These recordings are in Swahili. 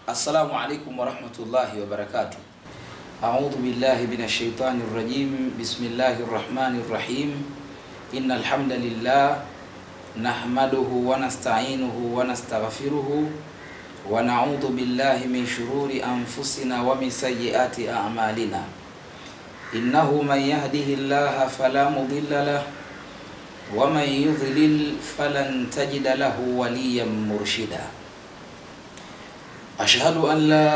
Assalamu alaikum warahmatullahi wabarakatuh. A'udhu billahi minash shaitani rrajim. Bismillahir rahmanir rahim. Innal hamdalillah nahmaduhu wa nasta'inuhu wa nastaghfiruhu wa na'udhu billahi min shururi anfusina wa min sayyiati a'malina. Innahu man yahdihillaha fala mudilla lahu wa man yudlil falan tajida lahu waliyan murshida. أشهد أن لا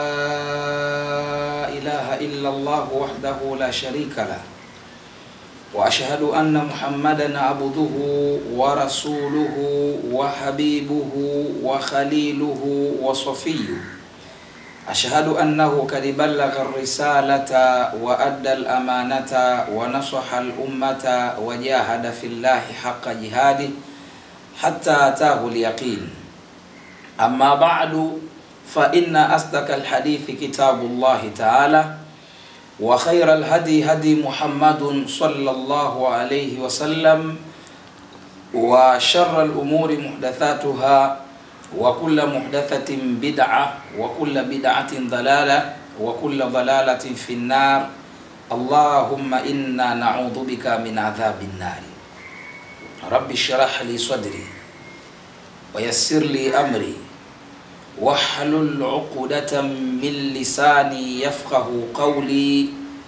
إله إلا الله وحده لا شريك له وأشهد أن محمدا عبده ورسوله وحبيبه وخليله وصفيه أشهد أنه قد بلغ الرسالة وأدى الأمانة ونصح الأمة وجاهد في الله حق جهاده حتى أتاه اليقين أما بعد فإن أصدق الحديث كتاب الله تعالى وخير الهدي هدي محمد صلى الله عليه وسلم وشر الأمور محدثاتها وكل محدثة بدعة وكل بدعة ضلالة وكل ضلالة في النار اللهم إنا نعوذ بك من عذاب النار رب اشرح لي صدري ويسر لي أمري واحلل عقدة من لساني يفقه قولي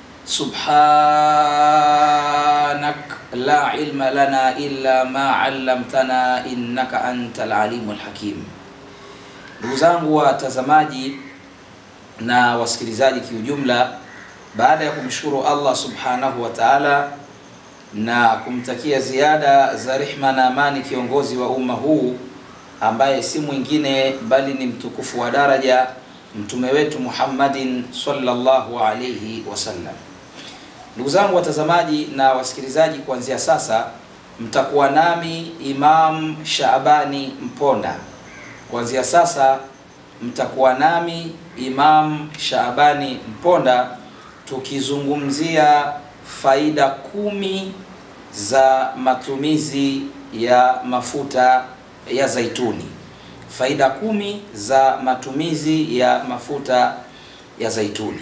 سبحانك لا علم لنا إلا ما علمتنا إنك أنت العليم الحكيم ndugu zangu watazamaji na wasikilizaji kiujumla baada ya kumshukuru allah subhanahu wa taala na kumtakia ziada za rehma na amani kiongozi wa umma huu ambaye si mwingine bali ni mtukufu wa daraja mtume wetu Muhammadin sallallahu alayhi wasallam. Ndugu zangu watazamaji na wasikilizaji, kuanzia sasa mtakuwa nami Imam Shaabani Mponda. Kuanzia sasa mtakuwa nami Imam Shaabani Mponda tukizungumzia faida kumi za matumizi ya mafuta ya zaituni. Faida kumi za matumizi ya mafuta ya zaituni.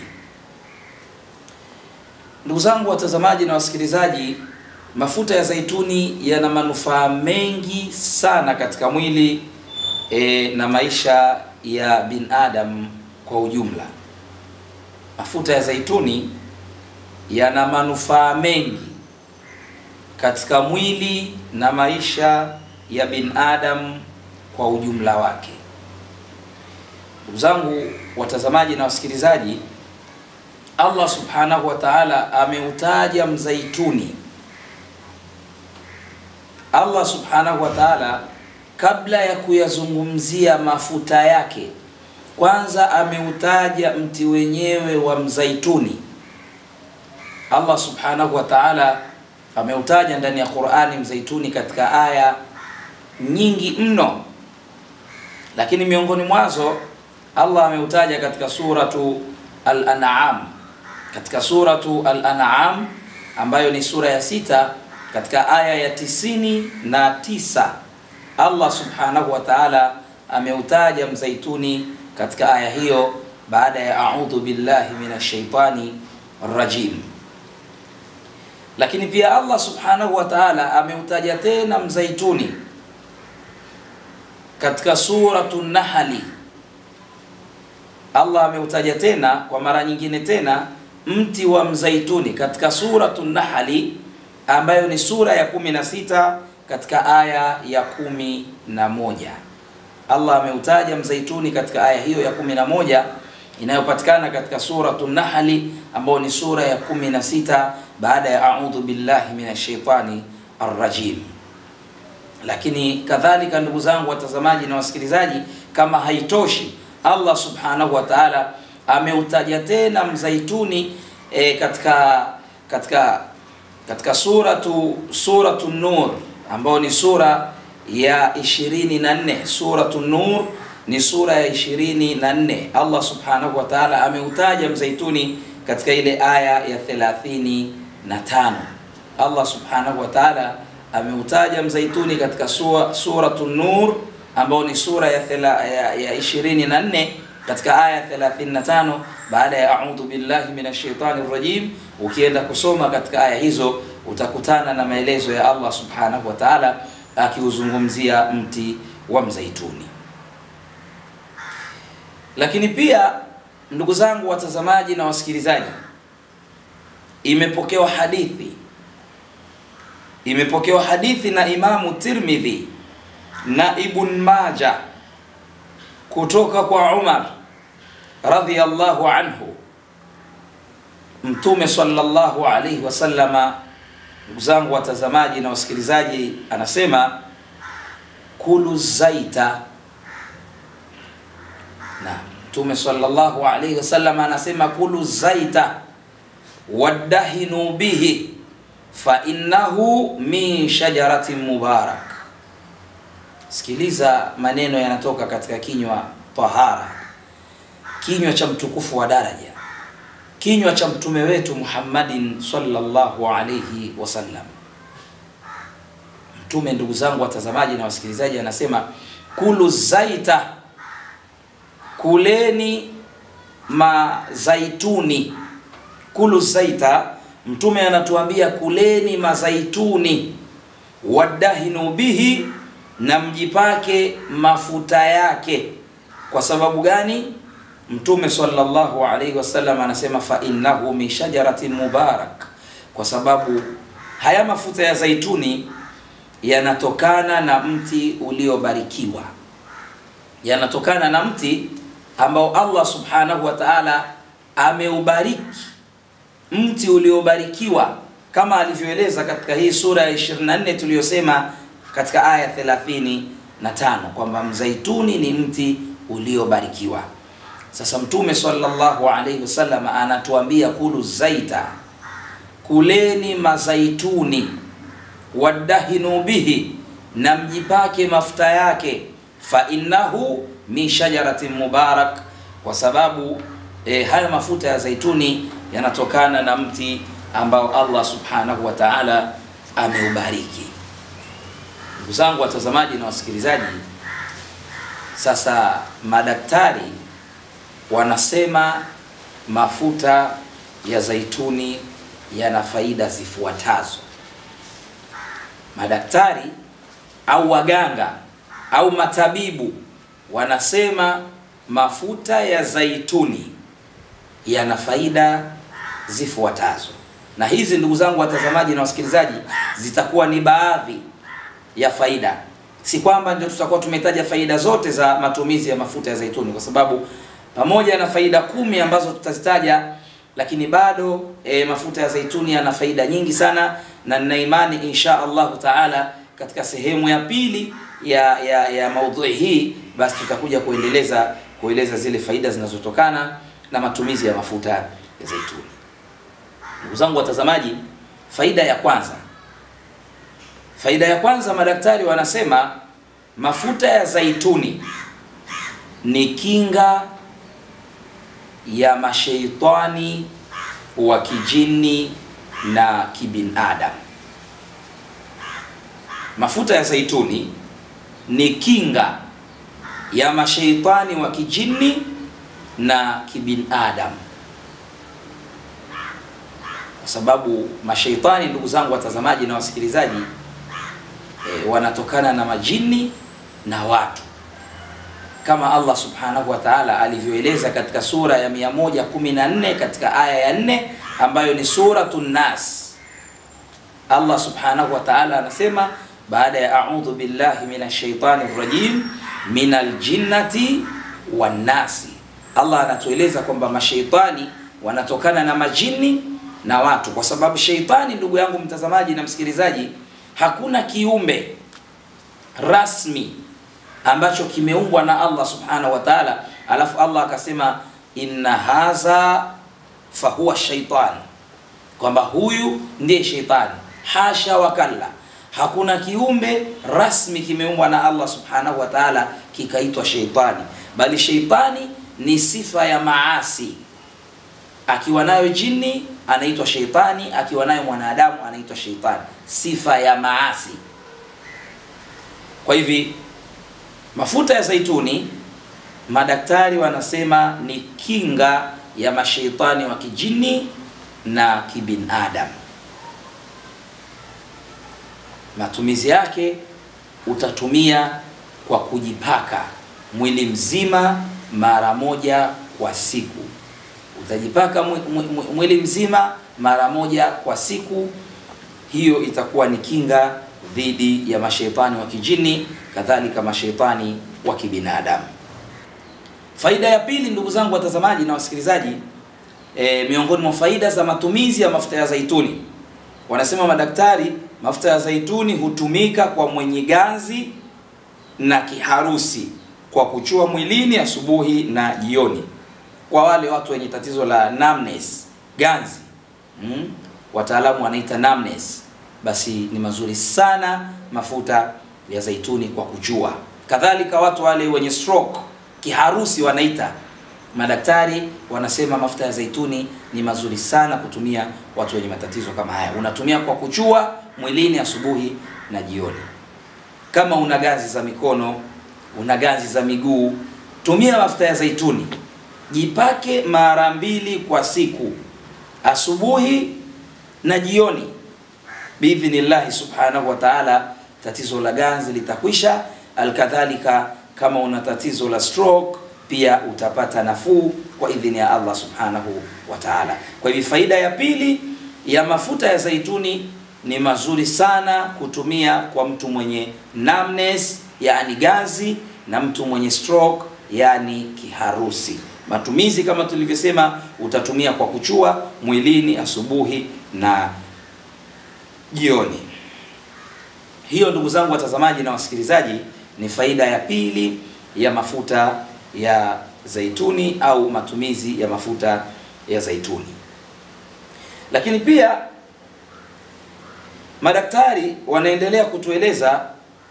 Ndugu zangu watazamaji na wasikilizaji, mafuta ya zaituni yana manufaa mengi sana katika mwili e, na maisha ya binadamu kwa ujumla. Mafuta ya zaituni yana manufaa mengi katika mwili na maisha ya binadamu kwa ujumla wake. Ndugu zangu watazamaji na wasikilizaji, Allah subhanahu wa ta'ala ameutaja mzaituni. Allah subhanahu wa ta'ala kabla ya kuyazungumzia mafuta yake, kwanza ameutaja mti wenyewe wa mzaituni. Allah subhanahu wa ta'ala ameutaja ndani ya Qur'ani mzaituni katika aya nyingi mno, lakini miongoni mwazo Allah ameutaja katika suratu Al-An'am, katika suratu Al-An'am ambayo ni sura ya sita katika aya ya tisini na tisa Allah subhanahu wa ta'ala ameutaja mzaituni katika aya hiyo baada ya a'udhu billahi minash shaitani rajim. Lakini pia Allah subhanahu wa ta'ala ameutaja tena mzaituni katika suratu Nahli. Allah ameutaja tena kwa mara nyingine tena mti wa mzaituni katika suratu Nahli ambayo ni sura ya kumi na sita katika aya ya kumi na moja. Allah ameutaja mzaituni katika aya hiyo ya kumi na moja inayopatikana katika suratu Nahli ambayo ni sura ya kumi na sita baada ya a'udhu billahi minash shaitani arrajim. Lakini kadhalika, ndugu zangu watazamaji na wasikilizaji, kama haitoshi, Allah subhanahu wa ta'ala ameutaja tena mzaituni e, katika katika katika suratu suratu Nur ambayo ni sura ya ishirini na nne suratu Nur ni sura ya ishirini na nne Allah subhanahu wa ta'ala ameutaja mzaituni katika ile aya ya thelathini na tano Allah subhanahu wa ta'ala ameutaja mzaituni katika sura, suratu Nur ambao ni sura ya, thela, ya, ya ishirini na nne katika aya 35 baada ya a'udhu billahi minash shaitani rajim. Ukienda kusoma katika aya hizo utakutana na maelezo ya Allah subhanahu wa ta'ala akiuzungumzia mti wa mzaituni. Lakini pia ndugu zangu watazamaji na wasikilizaji, imepokewa hadithi imepokewa hadithi na Imamu Tirmidhi na Ibn Majah kutoka kwa Umar radhiyallahu anhu, Mtume sallallahu alayhi wasallama, ndugu zangu watazamaji na wasikilizaji, anasema kulu zaita. Na Mtume sallallahu alayhi wasallama anasema kulu zaita waddahinu bihi fa innahu min shajaratin mubarak. Sikiliza maneno yanatoka katika kinywa tahara, kinywa cha mtukufu wa daraja, kinywa cha mtume wetu Muhammadin sallallahu alayhi wasallam. Mtume, ndugu zangu watazamaji na wasikilizaji, anasema kulu zaita, kuleni mazaituni. Kulu zaita, mtume anatuambia kuleni mazaituni, wadahinu bihi na mjipake mafuta yake. Kwa sababu gani? Mtume sallallahu alaihi wasallam anasema fa innahu min shajaratin mubarak, kwa sababu haya mafuta ya zaituni yanatokana na mti uliobarikiwa, yanatokana na mti ambao Allah subhanahu wa ta'ala ameubariki, mti uliobarikiwa kama alivyoeleza katika hii sura ya 24 tuliyosema katika aya 35 kwamba mzaituni ni mti uliobarikiwa. Sasa Mtume sallallahu alaihi wasallam anatuambia kulu zaita, kuleni mazaituni, wadahinu bihi, na mjipake mafuta yake, fa innahu min shajaratin mubarak, kwa sababu e, haya mafuta ya zaituni yanatokana na mti ambao Allah subhanahu wa ta'ala ameubariki. Ndugu zangu watazamaji na wasikilizaji, sasa madaktari wanasema mafuta ya zaituni yana faida zifuatazo. Madaktari au waganga au matabibu wanasema mafuta ya zaituni yana faida zifuatazo, na hizi ndugu zangu watazamaji na wasikilizaji, zitakuwa ni baadhi ya faida, si kwamba ndio tutakuwa tumetaja faida zote za matumizi ya mafuta ya zaituni, kwa sababu pamoja na faida kumi ambazo tutazitaja, lakini bado e, mafuta ya zaituni yana faida nyingi sana, na nina imani insha Allahu taala katika sehemu ya pili ya ya, ya maudhui hii, basi tutakuja kuendeleza kueleza zile faida zinazotokana na matumizi ya mafuta ya zaituni. Ndugu zangu watazamaji, faida ya kwanza Faida ya kwanza, madaktari wanasema mafuta ya zaituni ni kinga ya masheitani wa kijini na kibinadamu. Mafuta ya zaituni ni kinga ya masheitani wa kijini na kibinadamu, kwa sababu masheitani, ndugu zangu watazamaji na wasikilizaji E, wanatokana na majini na watu kama Allah subhanahu wa ta'ala alivyoeleza katika sura ya 114 katika aya ya 4 ambayo ni suratun Nas. Allah subhanahu wa ta'ala anasema baada ya a'udhu billahi minash shaitani rrajim minal jinnati wan nasi, Allah anatueleza kwamba mashaitani wanatokana na majini na watu, kwa sababu shaitani, ndugu yangu mtazamaji na msikilizaji hakuna kiumbe rasmi ambacho kimeumbwa na Allah subhanahu wa ta'ala, alafu Allah akasema inna hadha fahuwa shaitan, kwamba huyu ndiye shaitani. Hasha wakalla, hakuna kiumbe rasmi kimeumbwa na Allah subhanahu wa ta'ala kikaitwa shaitani, bali shaitani ni sifa ya maasi. Akiwa nayo jini anaitwa shaitani, akiwa nayo mwanadamu anaitwa shaitani, sifa ya maasi. Kwa hivi mafuta ya zaituni madaktari wanasema ni kinga ya mashaitani wa kijini na kibinadamu. Matumizi yake utatumia kwa kujipaka mwili mzima mara moja kwa siku. Utajipaka mwili mzima mara moja kwa siku, hiyo itakuwa ni kinga dhidi ya mashaitani wa kijini, kadhalika mashaitani wa kibinadamu. Faida ya pili, ndugu zangu watazamaji na wasikilizaji, e, miongoni mwa faida za matumizi ya mafuta ya zaituni, wanasema madaktari, mafuta ya zaituni hutumika kwa mwenye ganzi na kiharusi kwa kuchua mwilini asubuhi na jioni. Kwa wale watu wenye tatizo la numbness, ganzi mm, wataalamu wanaita numbness, basi ni mazuri sana mafuta ya zaituni kwa kuchua. Kadhalika watu wale wenye stroke, kiharusi wanaita, madaktari wanasema mafuta ya zaituni ni mazuri sana kutumia watu wenye matatizo kama haya. Unatumia kwa kuchua mwilini asubuhi na jioni. Kama una ganzi za mikono, una ganzi za miguu, tumia mafuta ya zaituni, jipake mara mbili kwa siku, asubuhi na jioni. Biidhnillahi subhanahu wa ta'ala, tatizo la ganzi litakwisha. Alkadhalika, kama una tatizo la stroke pia utapata nafuu kwa idhini ya Allah subhanahu wa ta'ala. Kwa hivyo faida ya pili ya mafuta ya zaituni ni mazuri sana kutumia kwa mtu mwenye numbness, yani ganzi, na mtu mwenye stroke, yani kiharusi. Matumizi kama tulivyosema, utatumia kwa kuchua mwilini asubuhi na jioni. Hiyo ndugu zangu watazamaji na wasikilizaji, ni faida ya pili ya mafuta ya zaituni au matumizi ya mafuta ya zaituni. Lakini pia madaktari wanaendelea kutueleza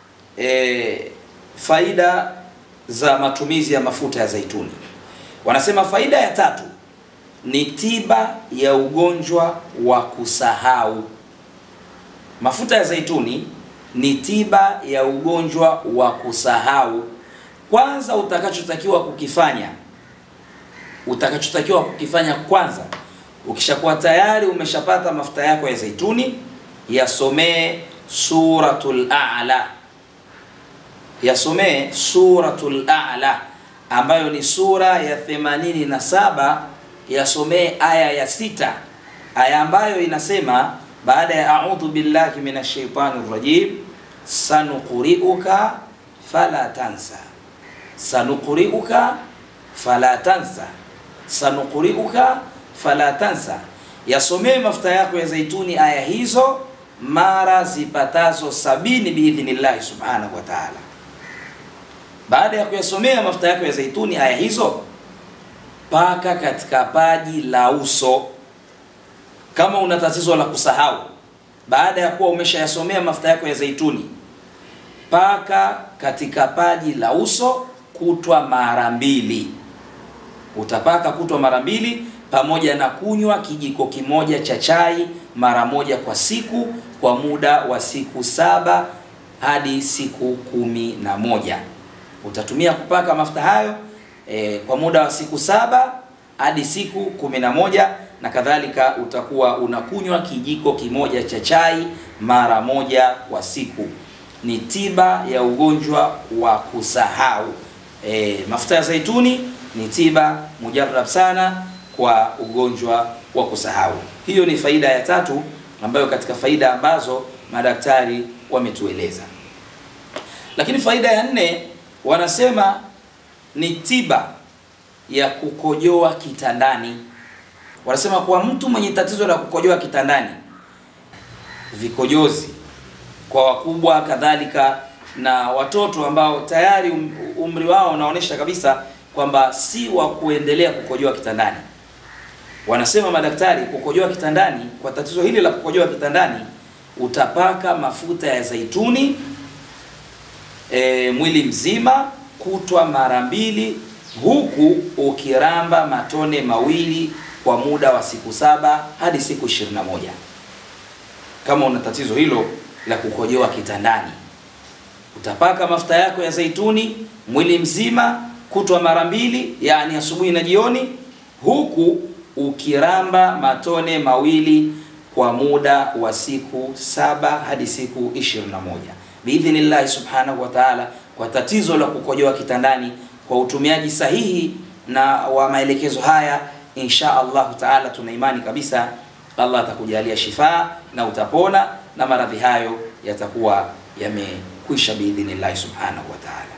e, faida za matumizi ya mafuta ya zaituni. Wanasema faida ya tatu ni tiba ya ugonjwa wa kusahau. Mafuta ya zaituni ni tiba ya ugonjwa wa kusahau. Kwanza utakachotakiwa kukifanya, utakachotakiwa kukifanya kwanza, ukishakuwa tayari umeshapata mafuta yako ya zaituni, yasomee suratul a'la, yasomee suratul a'la ambayo ni sura ya 87, yasomee aya ya sita, aya ambayo inasema baada ya a'udhu billahi minash shaitani rajim, sanuqri'uka fala tansa sanuqri'uka fala tansa, sanuqri'uka fala tansa. Yasomee mafuta yako ya zaituni aya hizo mara zipatazo sabini biidhnillahi subhanahu wa ta'ala. Baada ya kuyasomea mafuta yako ya zaituni aya hizo, paka katika paji la uso kama una tatizo la kusahau. Baada ya kuwa umeshayasomea mafuta yako ya zaituni, paka katika paji la uso kutwa mara mbili. Utapaka kutwa mara mbili pamoja na kunywa kijiko kimoja cha chai mara moja kwa siku kwa muda wa siku saba hadi siku kumi na moja. Utatumia kupaka mafuta hayo e, kwa muda wa siku saba hadi siku kumi na moja na kadhalika. Utakuwa unakunywa kijiko kimoja cha chai mara moja kwa siku. Ni tiba ya ugonjwa wa kusahau. E, mafuta ya zaituni ni tiba mujarab sana kwa ugonjwa wa kusahau. Hiyo ni faida ya tatu ambayo katika faida ambazo madaktari wametueleza. Lakini faida ya nne wanasema ni tiba ya kukojoa kitandani. Wanasema kwa mtu mwenye tatizo la kukojoa kitandani, vikojozi kwa wakubwa kadhalika na watoto ambao tayari um, umri wao unaonyesha kabisa kwamba si wa kuendelea kukojoa kitandani. Wanasema madaktari, kukojoa kitandani, kwa tatizo hili la kukojoa kitandani, utapaka mafuta ya zaituni e, mwili mzima kutwa mara mbili, huku ukiramba matone mawili kwa muda wa siku saba hadi siku ishirini na moja kama una tatizo hilo la kukojoa kitandani utapaka mafuta yako ya zaituni mwili mzima kutwa mara mbili, yani asubuhi na jioni, huku ukiramba matone mawili kwa muda wa siku saba hadi siku 21 biidhnillahi subhanahu wa ta'ala, kwa tatizo la kukojoa kitandani, kwa utumiaji sahihi na wa maelekezo haya, insha Allahu taala, tuna imani kabisa Allah atakujalia shifaa na utapona na maradhi hayo yatakuwa yamekwisha biidhnillahi subhanahu wa ta'ala.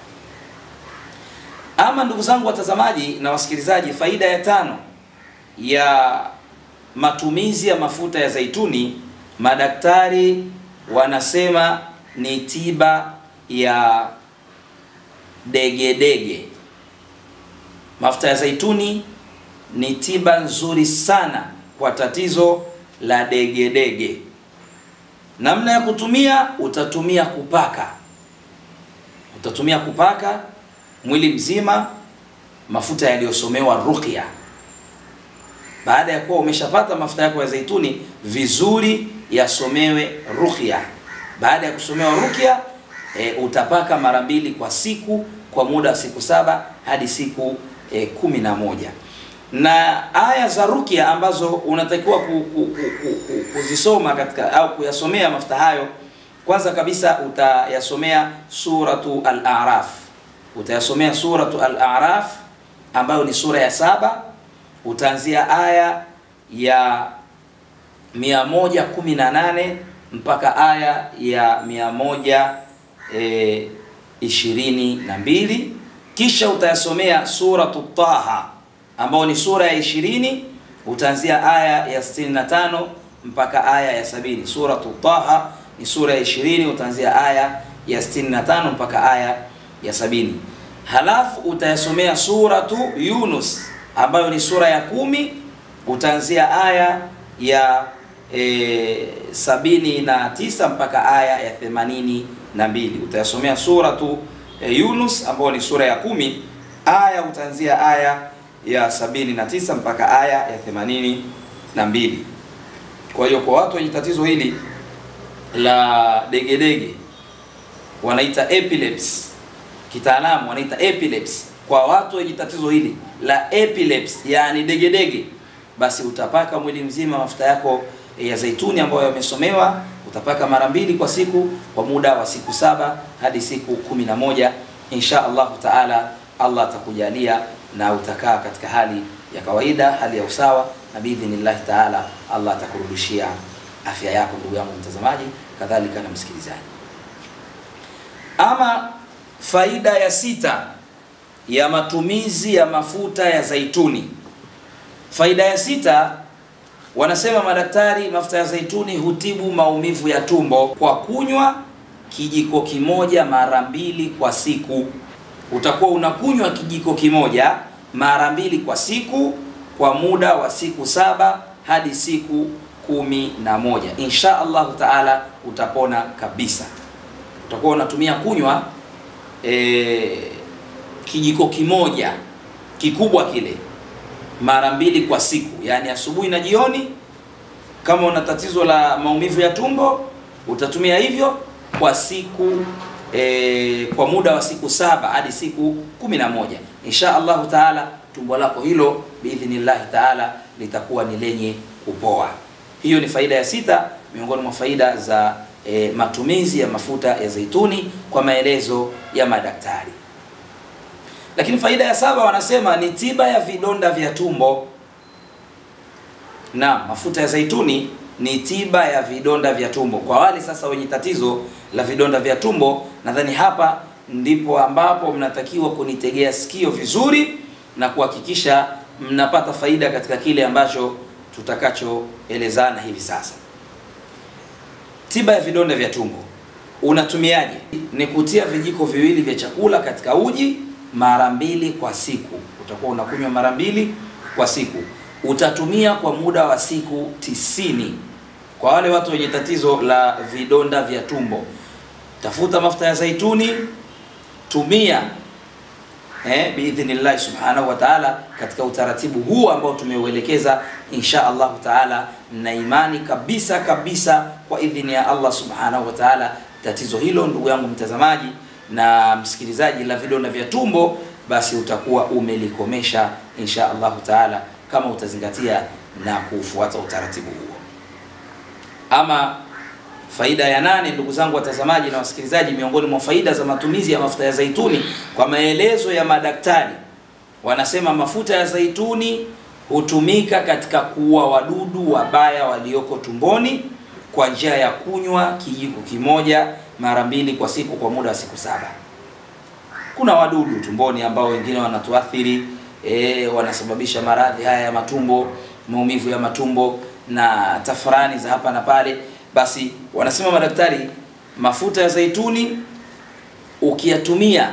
Ama ndugu zangu watazamaji na wasikilizaji, faida ya tano ya matumizi ya mafuta ya zaituni, madaktari wanasema ni tiba ya degedege. Mafuta ya zaituni ni tiba nzuri sana kwa tatizo la degedege. Namna ya kutumia, utatumia kupaka, utatumia kupaka mwili mzima mafuta yaliyosomewa ruqya. Baada ya kuwa umeshapata mafuta yako ya zaituni vizuri, yasomewe ruqya. Baada ya kusomewa ruqya e, utapaka mara mbili kwa siku kwa muda wa siku saba hadi siku e, kumi na moja na aya za ruqya ambazo unatakiwa ku, ku, ku, ku, kuzisoma katika au kuyasomea mafuta hayo, kwanza kabisa utayasomea suratu al-A'raf, utayasomea suratu al-A'raf ambayo ni sura ya saba. Utaanzia aya ya 118 mpaka aya ya 122, kisha utayasomea suratu Taha ambao ni sura ya 20 utaanzia aya ya 65 mpaka aya ya sabini. Suratu Taha ni sura ya 20 utaanzia aya ya 65 mpaka aya ya sabini. Halafu utayasomea suratu Yunus ambayo ni sura ya kumi utaanzia aya ya e, sabini na tisa mpaka aya ya themanini na mbili. Utayasomea suratu e, Yunus ambayo ni sura ya kumi aya utaanzia aya ya sabini na tisa mpaka aya ya themanini na mbili. Kwa hiyo kwa watu wenye tatizo hili la degedege wanaita epilepsy, kitaalamu wanaita epilepsy. Kwa watu wenye tatizo hili la epilepsy, yani degedege, basi utapaka mwili mzima mafuta yako ya zaituni ambayo yamesomewa, utapaka mara mbili kwa siku kwa muda wa siku saba hadi siku kumi na moja insha Allahu taala. Allah atakujalia na utakaa katika hali ya kawaida, hali ya usawa, na biidhnillahi taala Allah atakurudishia afya yako, ndugu yangu mtazamaji, kadhalika na msikilizaji. Ama faida ya sita ya matumizi ya mafuta ya zaituni, faida ya sita wanasema madaktari, mafuta ya zaituni hutibu maumivu ya tumbo kwa kunywa kijiko kimoja mara mbili kwa siku utakuwa unakunywa kijiko kimoja mara mbili kwa siku kwa muda wa siku saba hadi siku kumi na moja insha Allahu taala utapona kabisa. Utakuwa unatumia kunywa e, kijiko kimoja kikubwa kile mara mbili kwa siku, yaani asubuhi na jioni. Kama una tatizo la maumivu ya tumbo utatumia hivyo kwa siku E, kwa muda wa siku saba hadi siku kumi na moja insha Allahu taala, tumbo lako hilo biidhnillahi taala litakuwa ni lenye kupoa. Hiyo ni faida ya sita miongoni mwa faida za e, matumizi ya mafuta ya zaituni kwa maelezo ya madaktari. Lakini faida ya saba wanasema ni tiba ya vidonda vya tumbo. Na mafuta ya zaituni ni tiba ya vidonda vya tumbo. Kwa wale sasa wenye tatizo la vidonda vya tumbo, nadhani hapa ndipo ambapo mnatakiwa kunitegea sikio vizuri na kuhakikisha mnapata faida katika kile ambacho tutakachoelezana hivi sasa. Tiba ya vidonda vya tumbo unatumiaje? Ni kutia vijiko viwili vya chakula katika uji mara mbili kwa siku. Utakuwa unakunywa mara mbili kwa siku utatumia kwa muda wa siku tisini. Kwa wale watu wenye tatizo la vidonda vya tumbo, tafuta mafuta ya zaituni, tumia eh, biidhnillahi subhanahu wa taala katika utaratibu huu ambao tumeuelekeza insha Allahu taala, na imani kabisa kabisa kwa idhini ya Allah subhanahu wa taala, tatizo hilo ndugu yangu mtazamaji na msikilizaji la vidonda vya tumbo basi utakuwa umelikomesha insha Allahu taala, kama utazingatia na kufuata utaratibu huo. Ama faida ya nane, ndugu zangu watazamaji na wasikilizaji, miongoni mwa faida za matumizi ya mafuta ya zaituni, kwa maelezo ya madaktari, wanasema mafuta ya zaituni hutumika katika kuua wadudu wabaya walioko tumboni kwa njia ya kunywa kijiko kimoja mara mbili kwa siku kwa muda wa siku saba. Kuna wadudu tumboni ambao wengine wanatuathiri e, wanasababisha maradhi haya ya matumbo, maumivu ya matumbo na tafurani za hapa na pale. Basi wanasema madaktari, mafuta ya zaituni ukiyatumia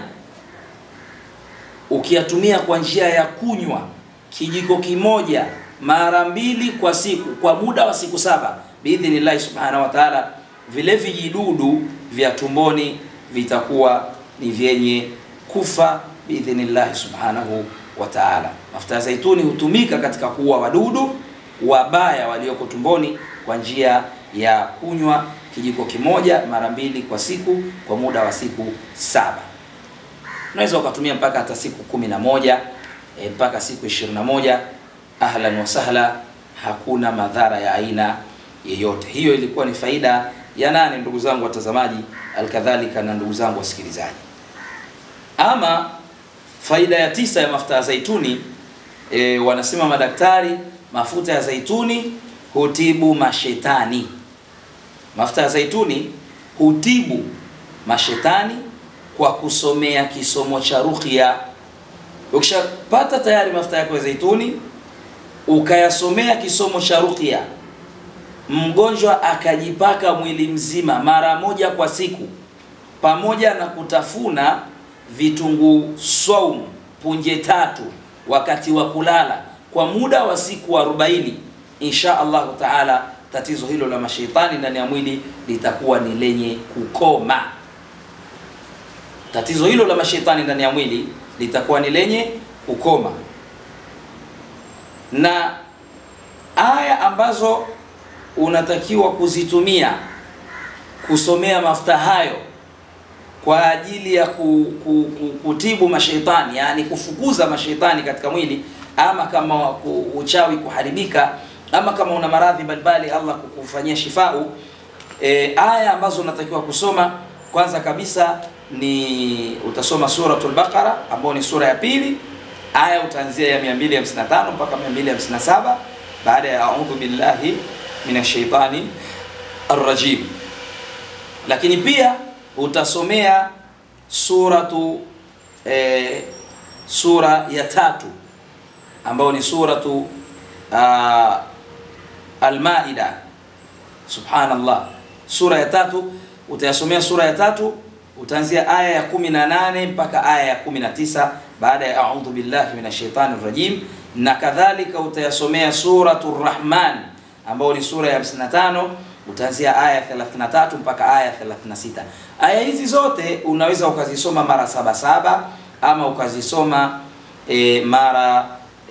ukiyatumia kwa njia ya kunywa kijiko kimoja mara mbili kwa siku kwa muda wa siku saba biidhnillahi subhanahu wa taala, vile vijidudu vya tumboni vitakuwa ni vyenye kufa biidhnillahi subhanahu wa taala. Mafuta ya zaituni hutumika katika kuua wadudu wabaya walioko tumboni kwa njia ya kunywa kijiko kimoja mara mbili kwa siku kwa muda wa siku saba. Unaweza ukatumia mpaka hata siku kumi na moja e, mpaka siku ishirini na moja. Ahlan wa sahla, hakuna madhara ya aina yeyote. Hiyo ilikuwa ni faida ya nane, ndugu zangu watazamaji, alkadhalika na ndugu zangu wasikilizaji. Ama faida ya tisa ya mafuta ya zaituni e, wanasema madaktari, mafuta ya zaituni hutibu mashetani. Mafuta ya zaituni hutibu mashetani kwa kusomea kisomo cha ruqya. Ukishapata tayari mafuta yako ya zaituni ukayasomea kisomo cha ruqya, mgonjwa akajipaka mwili mzima mara moja kwa siku, pamoja na kutafuna vitunguu swaumu punje tatu wakati wa kulala kwa muda wa siku 40, insha Allahu taala, tatizo hilo la mashaitani ndani ya mwili litakuwa ni lenye kukoma. Tatizo hilo la mashaitani ndani ya mwili litakuwa ni lenye kukoma. Na aya ambazo unatakiwa kuzitumia kusomea mafuta hayo kwa ajili ya ku, ku, ku, kutibu mashaitani, yani kufukuza mashaitani katika mwili, ama kama ku, uchawi kuharibika, ama kama una maradhi mbalimbali Allah kukufanyia shifau. E, aya ambazo unatakiwa kusoma kwanza kabisa ni utasoma suratul Baqara ambayo ni sura ya pili, aya utaanzia ya 255 mpaka 257 baada ya a'udhu billahi minash shaitani arrajim. Lakini pia utasomea suratu e, sura ya tatu ambayo ni suratu uh, Al-Maida. Subhanallah, sura ya tatu utayasomea sura ya tatu utaanzia aya ya 18 mpaka aya ya 19 baada ya a'udhu billahi minash shaitani rajim, na kadhalika utayasomea suratu Rahman ambayo ni sura ya 55 utaanzia aya 33 mpaka aya 36. Aya hizi zote unaweza ukazisoma mara saba saba ama ukazisoma e, mara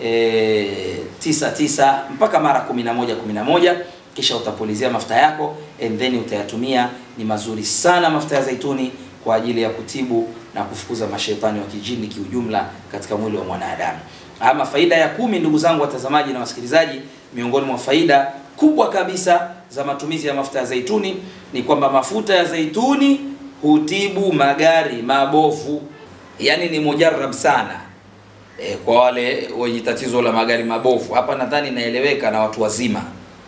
e, tisa tisa mpaka mara 11 11, kisha utapulizia mafuta yako and then utayatumia. Ni mazuri sana mafuta ya zaituni kwa ajili ya kutibu na kufukuza mashetani wa kijini kiujumla katika mwili wa mwanadamu. Ama faida ya kumi, ndugu zangu watazamaji na wasikilizaji, miongoni mwa faida kubwa kabisa za matumizi ya mafuta ya zaituni ni kwamba mafuta ya zaituni hutibu magari mabovu, yaani ni mujarab sana e, kwa wale wenye tatizo la magari mabovu. Hapa nadhani naeleweka na watu wazima.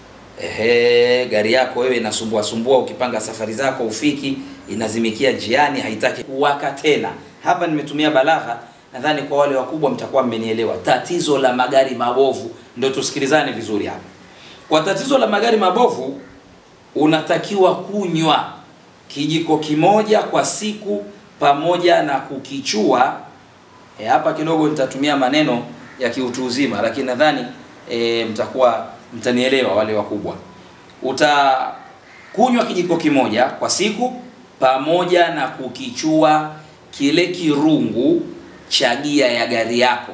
Ehe, gari yako wewe inasumbua sumbua, ukipanga safari zako ufiki, inazimikia njiani, haitaki kuwaka tena. Hapa nimetumia balagha, nadhani kwa wale wakubwa mtakuwa mmenielewa. Tatizo la magari mabovu, ndio tusikilizane vizuri hapa. Kwa tatizo la magari mabovu, unatakiwa kunywa kijiko kimoja kwa siku pamoja na kukichua. E, hapa kidogo nitatumia maneno ya kiutu uzima, lakini nadhani e, mtakuwa mtanielewa wale wakubwa. Utakunywa kijiko kimoja kwa siku pamoja na kukichua kile kirungu cha gia ya gari yako.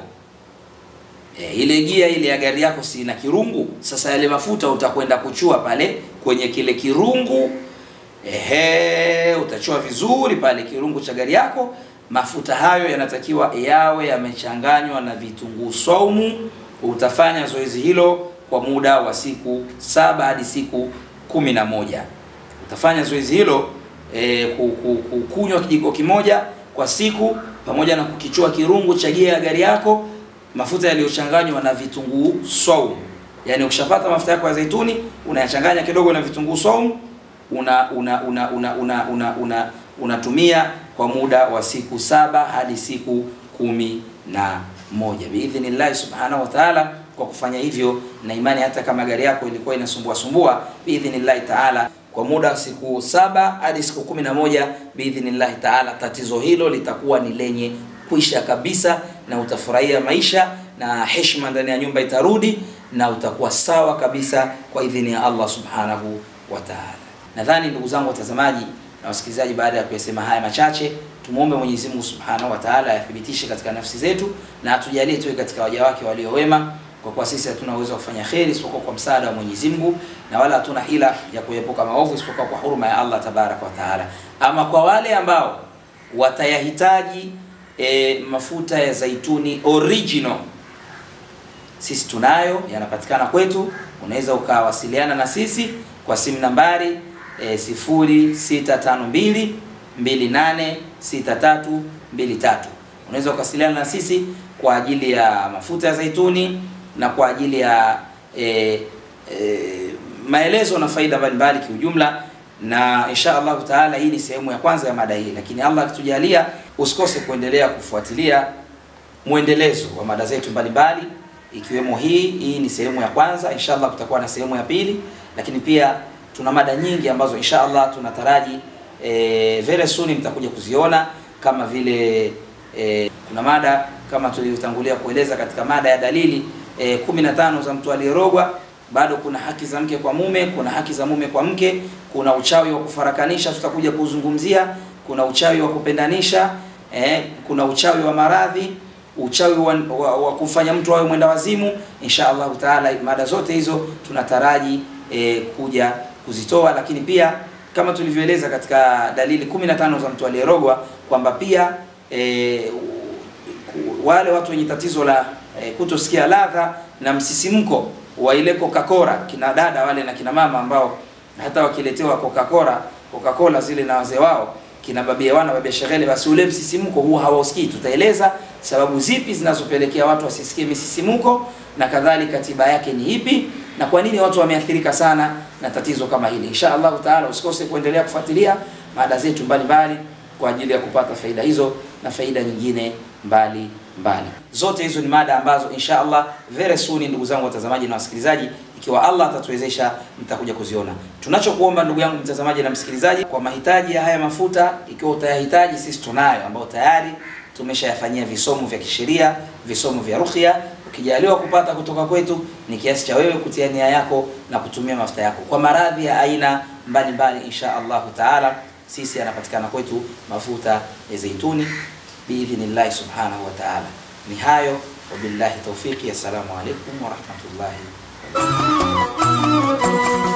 E, ile gia ile ya gari yako si ina kirungu? Sasa yale mafuta utakwenda kuchua pale kwenye kile kirungu. Ehe, utachua vizuri pale kirungu cha gari yako, mafuta hayo yanatakiwa yawe yamechanganywa na vitunguu saumu. Utafanya zoezi hilo kwa muda wa siku saba hadi siku kumi na moja. Utafanya zoezi hilo e, kunywa kijiko kimoja kwa siku pamoja na kukichua kirungu cha gia ya gari yako mafuta yaliyochanganywa na vitunguu saumu. Yaani ukishapata mafuta yako ya zaituni unayachanganya kidogo na vitunguu saumu, una una una una una una una unatumia kwa muda wa siku saba hadi siku kumi na moja biidhnillahi subhanahu wa taala. Kwa kufanya hivyo, na imani hata kama gari yako ilikuwa inasumbua sumbua, biidhnillahi taala, kwa muda wa siku saba hadi siku kumi na moja biidhnillahi taala, tatizo hilo litakuwa ni lenye kuisha kabisa, na utafurahia maisha na heshima ndani ya nyumba itarudi, na utakuwa sawa kabisa kwa idhini ya Allah subhanahu wa taala. Nadhani ndugu zangu watazamaji na wasikilizaji, baada ya kuyasema haya machache, tumuombe Mwenyezi Mungu Subhanahu wa Ta'ala ayathibitishe katika nafsi zetu na atujalie tuwe katika waja wake walio wema, kwa kuwa sisi hatuna uwezo wa kufanya kheri isipokuwa kwa msaada wa Mwenyezi Mungu, na wala hatuna hila ya kuepuka maovu isipokuwa kwa huruma ya Allah Tabaraka wa Taala. Ama kwa wale ambao watayahitaji e, mafuta ya zaituni original, sisi tunayo, yanapatikana kwetu. Unaweza ukawasiliana na sisi kwa simu nambari E, sifuri sita tano mbili mbili nane sita tatu mbili tatu. Unaweza ukawasiliana na sisi kwa ajili ya mafuta ya zaituni na kwa ajili ya e, e, maelezo na faida mbalimbali kiujumla, na insha Allahu taala, hii ni sehemu ya kwanza ya mada hii, lakini Allah akitujalia, usikose kuendelea kufuatilia mwendelezo wa mada zetu mbalimbali ikiwemo hii. Hii ni sehemu ya kwanza, insha Allah kutakuwa na sehemu ya pili, lakini pia tuna mada nyingi ambazo insha Allah tunataraji e, very soon mtakuja kuziona kama vile e, kuna mada kama tulivyotangulia kueleza katika mada ya dalili e, kumi na tano za mtu aliyerogwa. Bado kuna haki za mke kwa mume, kuna haki za mume kwa mke, kuna uchawi wa kufarakanisha, tutakuja kuzungumzia. Kuna uchawi wa kupendanisha e, kuna uchawi wa maradhi, uchawi wa, wa, wa kufanya mtu awe mwenda wazimu. Insha Allah taala, mada zote hizo tunataraji e, kuja kuzitoa lakini pia kama tulivyoeleza katika dalili 15 za mtu aliyerogwa kwamba pia e, wale watu wenye tatizo la e, kutosikia ladha na msisimko wa ile Coca-Cola, kina dada wale na kina mama ambao hata wakiletewa Coca-Cola Coca-Cola zile na wazee wao kina babia wana babia shegele, basi ule msisimko huwa hawausikii. Tutaeleza sababu zipi zinazopelekea watu wasisikie misisimko na kadhalika, tiba yake ni ipi na kwa nini watu wameathirika sana na tatizo kama hili. Insha Allahu taala, usikose kuendelea kufuatilia mada zetu mbalimbali kwa ajili ya kupata faida hizo na faida nyingine mbali mbali. Zote hizo ni mada ambazo insha Allah very soon, ndugu zangu watazamaji na wasikilizaji, ikiwa Allah atatuwezesha, mtakuja kuziona. Tunachokuomba ndugu yangu mtazamaji na msikilizaji, kwa mahitaji ya haya mafuta, ikiwa utayahitaji, sisi tunayo, ambao tayari tumeshayafanyia visomo vya kisheria, visomo vya rukhya ukijaliwa kupata kutoka kwetu ni kiasi cha wewe kutia nia yako na kutumia mafuta yako kwa maradhi ya aina mbalimbali. Insha Allahu taala, sisi yanapatikana kwetu mafuta ya zaituni biidhnillahi subhanahu wa taala. Ni hayo, wabillahi tawfiki. Assalamu alaikum warahmatullahi wabarakatuh.